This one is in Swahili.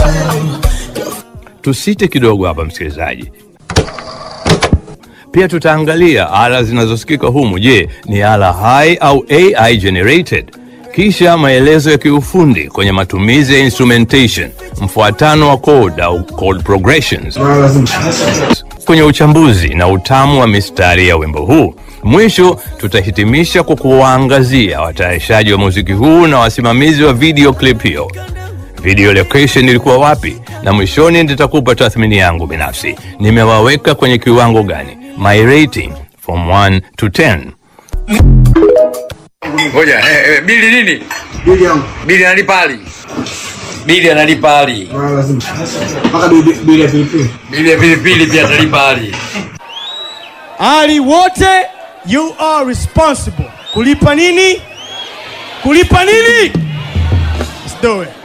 Tusite kidogo hapa msikilizaji. Pia tutaangalia ala zinazosikika humu. Je, ni ala hai au AI generated? Kisha maelezo ya kiufundi kwenye matumizi ya instrumentation, mfuatano wa chord au chord progressions, kwenye uchambuzi na utamu wa mistari ya wimbo huu. Mwisho tutahitimisha kwa kuwaangazia watayarishaji wa muziki huu na wasimamizi wa video clip hiyo. Video location ilikuwa wapi, na mwishoni nitakupa tathmini yangu binafsi. Nimewaweka kwenye kiwango gani? My rating from 1 to 10. Ngoja, eh, eh, bili nini? Bili yangu Bili analipa ali. Bili analipa ali. mara lazima mpaka bili bili ya pilipili. Bili ya pilipili pia atalipa ali. Ali wote, you are responsible. Kulipa nini? Kulipa nini? Let's do it.